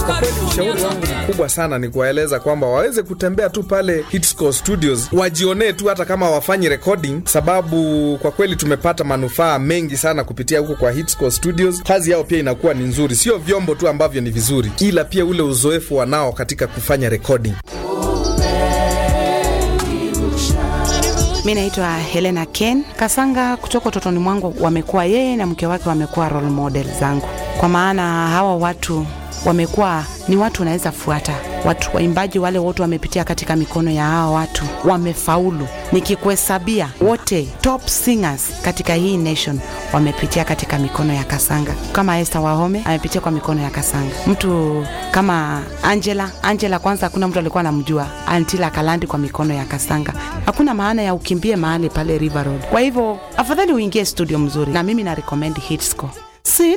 Kwa kweli ushauri wangu mkubwa sana ni kuwaeleza kwamba waweze kutembea tu pale Hitscore Studios, wajionee tu hata kama wafanyi recording, sababu kwa kweli tumepata manufaa mengi sana kupitia huko kwa Hitscore Studios. Kazi yao pia inakuwa ni nzuri, sio vyombo tu ambavyo ni vizuri, ila pia ule uzoefu wanao katika kufanya recording. Mi naitwa Helena Ken Kasanga. Kutoka utotoni mwangu wamekuwa yeye na mke wake wamekuwa role model zangu, kwa maana hawa watu wamekuwa ni watu wanaweza fuata. Watu waimbaji wale wote wamepitia katika mikono ya hawa watu, wamefaulu. Nikikuhesabia wote top singers katika hii nation wamepitia katika mikono ya Kasanga. Kama Esther Wahome amepitia kwa mikono ya Kasanga. Mtu kama Angela, Angela kwanza hakuna mtu alikuwa anamjua Antila Kalandi kwa mikono ya Kasanga. Hakuna maana ya ukimbie mahali pale River Road. Kwa hivyo afadhali uingie studio mzuri, na mimi na recommend Hitscore.